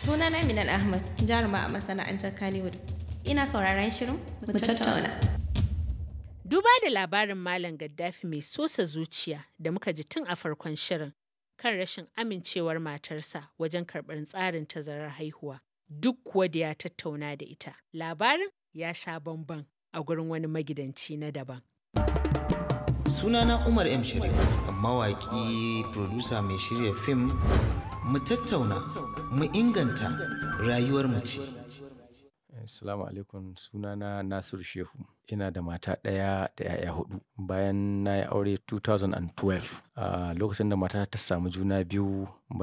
Sunana Minal Ahmad, jaruma a masana'antar Kannywood. Ina sauraron shirin mu tattauna. Duba da labarin Malam Gaddafi mai sosa zuciya da muka ji tun a farkon shirin kan rashin amincewar matarsa wajen karɓar tsarin tazarar haihuwa. Duk kuwa da ya tattauna da ita. Labarin ya sha bamban a gurin wani magidanci na daban. Sunana Umar M. Sharif, mawaƙi, producer mai shirya fim, mu tattauna, mu inganta rayuwar mace. Assalamu alaikum sunana Nasiru Shehu. Ina da mata ɗaya da 'ya'ya hudu. Bayan na yi aure 2012, a lokacin da mata ta samu juna biyu